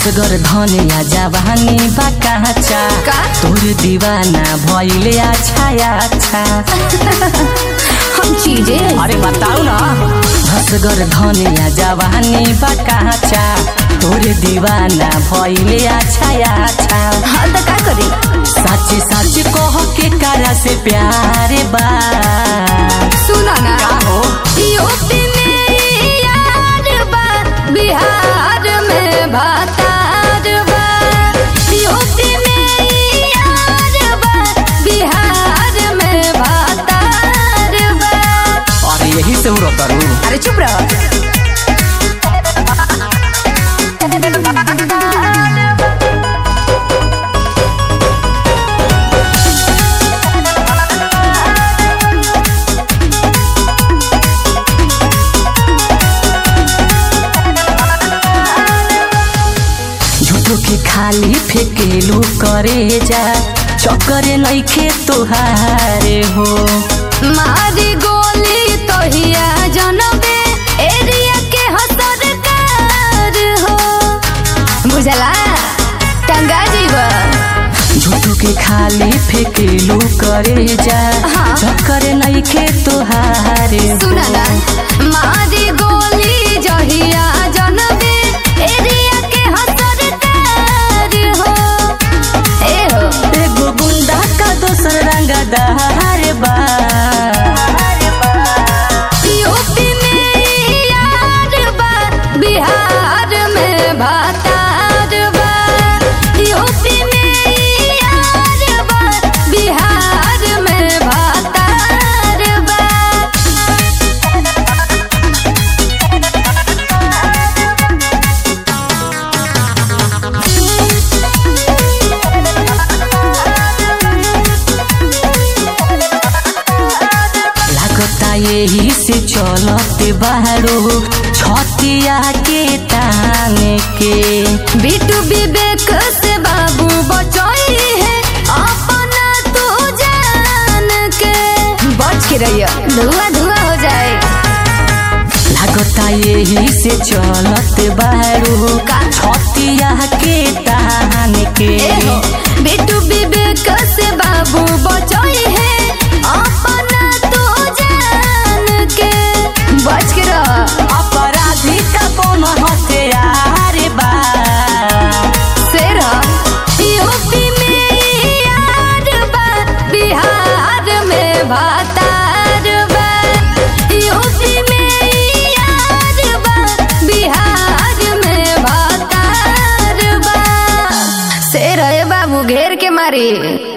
असगर धनिया जवानी बा काचा का? तोर दीवाना भइले अच्छा अच्छा हम चीजें अरे बताऊ ना असगर धनिया जवानी बा काचा तोर दीवाना भइले अच्छा अच्छा हाँ तो का करी सच सच कह के करा से प्यार बा सुना ना का हो यूपी में यार बा बिहार में भतार बा यूपी में यार बा बिहार में भतार बा अरे यही से हो करू अरे चुप रहो झूठो के खाली फेकेलू करे जा चक्कर नइखे तोहारे हो मारी गोली तोहिया जनबे एरिया के हो सरकार हो बुझला टंगा जीवा झूठो के खाली फेकेलू करे जा हाँ। चक्कर नइखे तोहारे हो सुना ना मारी गोली जहिया जनबे एरिया के हो सरकार हो ए हो एगो गुंडा का दोसर रंगदार बा यूपी में यार बा बिहार में भतार बा यूपी में यार बा बिहार में भतार बा लागता यही से चलते बाहरो छतिया के ताने के बिटू विवेक से बाबू बचोई है अपना तू जान के बच के रहियो धुआं धुआं हो जाए लागता यही से चलत बारू का? छतिया के तान के ए हो बिटू विवेक से बाबू बचोई है अपना तू जान के बच के रह अपराधी का कौन हथियार बा शेर यूपी में यार बा बिहार में भतार बा यूपी में यार बा बिहार में भतार बा शेर है बाबू घेर के मारी